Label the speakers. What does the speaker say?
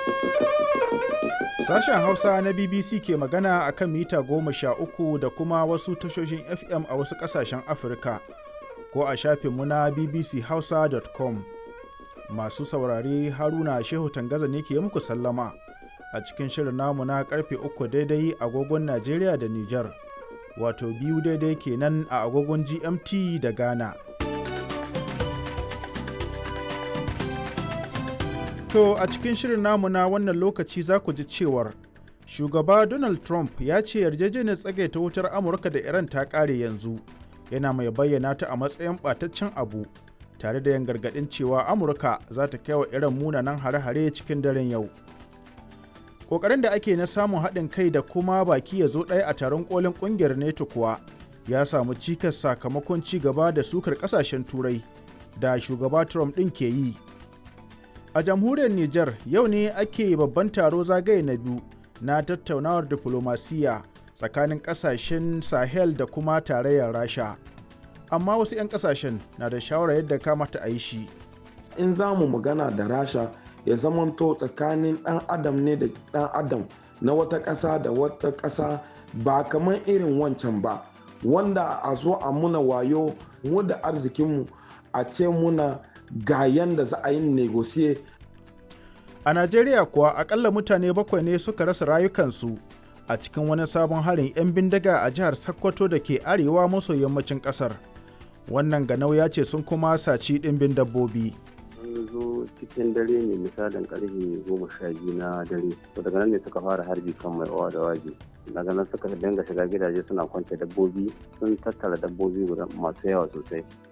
Speaker 1: Sashen Hausa na BBC ke magana a kan mita goma sha uku da kuma wasu tashoshin FM a wasu ƙasashen Afirka ko a shafinmu na bbchausa.com. Masu saurare Haruna Shehu Tangaza ne ke muku sallama a cikin shirin namu na karfe uku daidai agogon Najeriya da Nijar, wato biyu daidai kenan a agogon GMT da Ghana. To a cikin shirin namu na wannan lokaci za ku ji cewar shugaba Donald Trump ya ce yarjejeniyar tsagaita wutar Amurka da Iran ta ƙare yanzu yana mai bayyana ta a matsayin ɓataccen abu tare da yin gargaɗin cewa Amurka za ta kai wa Iran munanan hare-hare cikin daren yau. Ƙoƙarin da ake na samun haɗin kai da kuma baki ya zo ɗaya a taron ƙolin ƙungiyar NATO kuwa ya samu cikas sakamakon ci gaba da sukar ƙasashen Turai da shugaba Trump ɗin ke yi. A jamhuriyar Nijar yau ne ake babban taro zagaye na biyu na tattaunawar diflomasiyya tsakanin kasashen Sahel da kuma tarayyar Rasha. Amma wasu 'yan kasashen na da shawarar yadda kamata a yi shi.
Speaker 2: In za mu magana da Rasha ya zamanto tsakanin ɗan adam ne da ɗan adam na wata ƙasa da wata ƙasa ba kamar irin wancan ba wanda a zo a muna wayo mu da arzikinmu a ce muna ga yanda za a yi negosiye.
Speaker 1: A Najeriya kuwa akalla mutane bakwai ne suka rasa rayukansu a cikin wani sabon harin 'yan bindiga a jihar Sokoto da ke arewa maso yammacin kasar. Wannan ganau ya ce sun kuma saci ɗimbin dabbobi.
Speaker 3: Sun zo cikin dare ne misalin karfe goma sha biyu na dare. To daga nan ne suka fara harbi kan mai owa da waje. Daga nan suka dinga shiga gidaje suna kwance dabbobi sun tattara dabbobi masu yawa sosai.